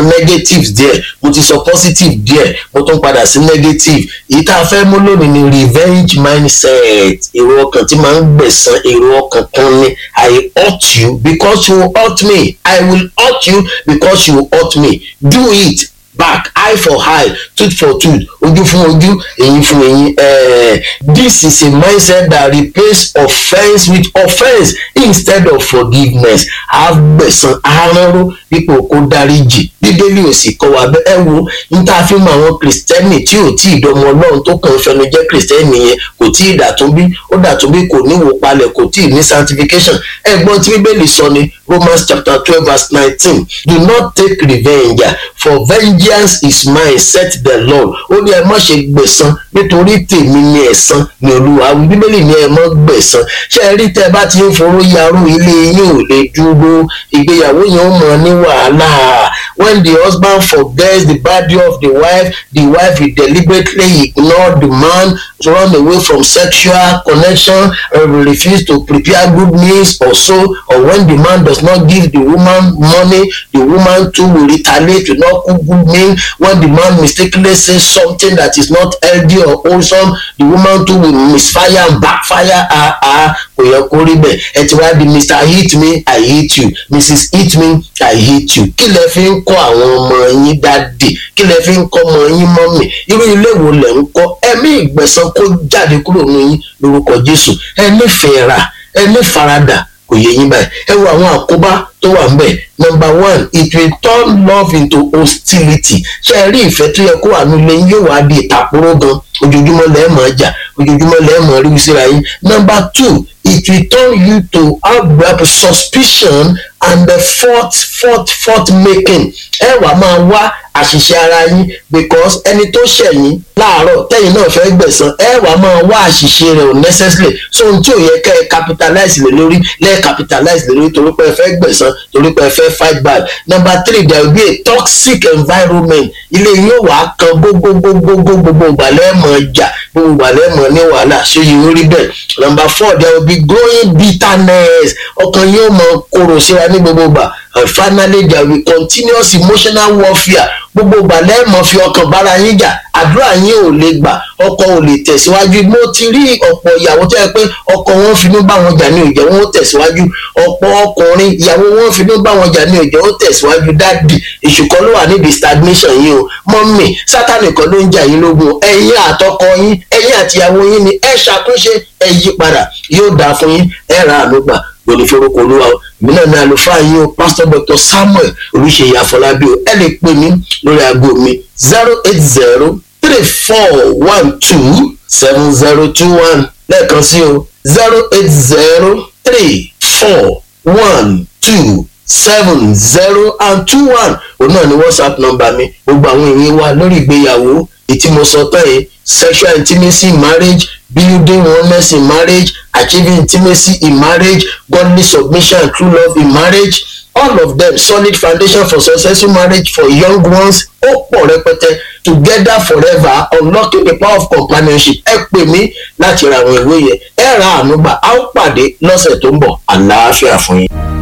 negatives díẹ̀ mo ti sọ positive díẹ̀ mo tún padà sí negative èyí tá a fẹ́ mú lónìí ni revenge mindset èrò ọkàn tí máa ń gbẹ̀san èrò ọkàn kan ni i hurt you because you hurt me i will hurt you because you hurt me do it back eye for eye tooth for tooth ojú fún ojú eyín fún eyín uh, this is a mindset that replace offence with offence instead of forgiveness agbẹ̀san aránró dípò kó dáríjì bíbélì ò sì kọ́ wa bẹ́ẹ̀ ẹ wo n tá a fi mọ àwọn kìrìsìtẹ́nì tí ò tí ì dọmọ ọlọ́run tó kàn fẹnu jẹ́ kìrìsìtẹ́nì yẹn kò tí ì dàtúnbí ó dàtúnbí kò níwò palẹ̀ kò tí ì ní sanctification ẹ̀gbọ́n tí bíbélì sọ ni romans chapter twelve verse nineteen do not take revenge for vengeance is mine said the lord ó ní ẹ má ṣe gbẹ̀san nítorí tèmi ni ẹ̀san ni olúwa wí bíbélì ni ẹ má gbẹ̀san ṣé ẹ rí tẹ́ ẹ bá ti ń foró yarú ilé yín ò lè dúró ìgbéyàwó yẹn ó mọ ní wàhálà when the husband forgets the body of the wife the wife will deliberately ignore the man run away from sexual connection or will refuse to prepare good meals or so or when the man does not give the woman money the woman too will retaliate to not cook good meal when the man mistakenly says something that is not healthy or wholesome the woman too will misfire and backfire ah ah kò yẹ kó rí bẹ́ẹ̀ ẹ ti wá di mr hit me i hit you mrs hit me i hit you kí lẹ fi ń kọ́ àwọn ọmọ yín dáàdì kí lẹ fi ń kọ́ ọmọ yín mọ́mì irú ilé wo lẹ̀ ń kọ́ ẹ̀mí ìgbẹ̀san kó jáde kúrò ní yín lórúkọ jésù ẹ nífẹ̀ẹ́ ra ẹ ní faradà kò yẹ yín báyìí ẹ wo àwọn àkóbá tó wà ńbẹ̀ number one it will turn love into hostility ṣé ẹ rí ìfẹ́ tó yẹ kó wà nílé yín yóò wá di ìtàkùrọ̀ gan ojoojúmọ́ lẹ́ẹ̀ máa jà ojoojúmọ́ lẹ́ẹ̀ máa rí síra yín number two it will turn you to have suspicion and the fault fault fault making ẹ wàá máa wá àṣìṣe ara yín because ẹni tó ṣẹ̀yìn láàárọ̀ tẹ́yìn náà fẹ́ gbẹ̀san ẹ wàá máa wá àṣìṣe rẹ̀ unnecessarily so ohun tí ò yẹ kẹ́ ẹ capitalize lé lórí lẹ́ẹ̀ capitalize lé lórí torí pé ẹ fẹ́ gbẹ̀san torí pé ẹ fẹ́ fight back number three there will be a toxic environment ilé yín ò wá kan gbogbogbogbogbò gbogbo ìgbàlẹ́ mọ̀ jà gbogbo ìgbàlẹ́ mọ̀ ní wàhálà ṣé yìí ó rí bẹ́ẹ̀ number four there will be growing bitterness ọkàn yóò mọ korò síra ní gbogbo ìgbà and finally there will be continuous emotional warfare gbogbo ìgbà lẹ́ẹ̀mọ́ fi ọkàn bára yín jà àdúrà yín ò lè gbà ọkọ ò lè tẹ̀síwájú mo ti rí ọ̀pọ̀ ìyàwó tó yẹ pé ọkọ wọn finú bá wọn jà ní òjò wọn ó tẹ̀síwájú ọ̀pọ̀ ọkùnrin ìyàwó wọn finú bá wọn jà ní òjò ó tẹ̀síwájú dáàdì ìṣùkọ́ ló wà níbi stagnation yìí o mọ́mì sátánì kan ló ń jà yín lógun ẹ̀yin àtọkọ yín ẹ̀yin àtìyàwó yín ni ẹ ṣàtúnṣe ẹ yí padà yóò dáa fún yín ẹ ra àánú gbà lórí forúkọ olúwa o èmi náà ní àlùfáà yìí o pásítọ̀ dr samuel olùṣeyí àfọlábí o ẹ lè pè mí lórí aago mi zero eight zero three four one two seven zero two one lẹ́ẹ̀kan sí o zero eight zero three four one two seven zero and two one òun náà ni whatsapp number mi gbogbo àwọn èèyàn wa lórí ìgbéyàwó ètí mo sọ tán yìí sexual intimacy in marriage building oneness in marriage achieving intimacy in marriage godly submission and true love in marriage all of them solid foundation for successful marriage for young ones ó pọ̀ rẹpẹtẹ together forever unlocking the power of companionship ẹ pè mí láti ra àwọn ìwé yẹn ẹ ra àánú gbà á ó pàdé lọ́sẹ̀ tó ń bọ̀ àlàáfíà fún yín.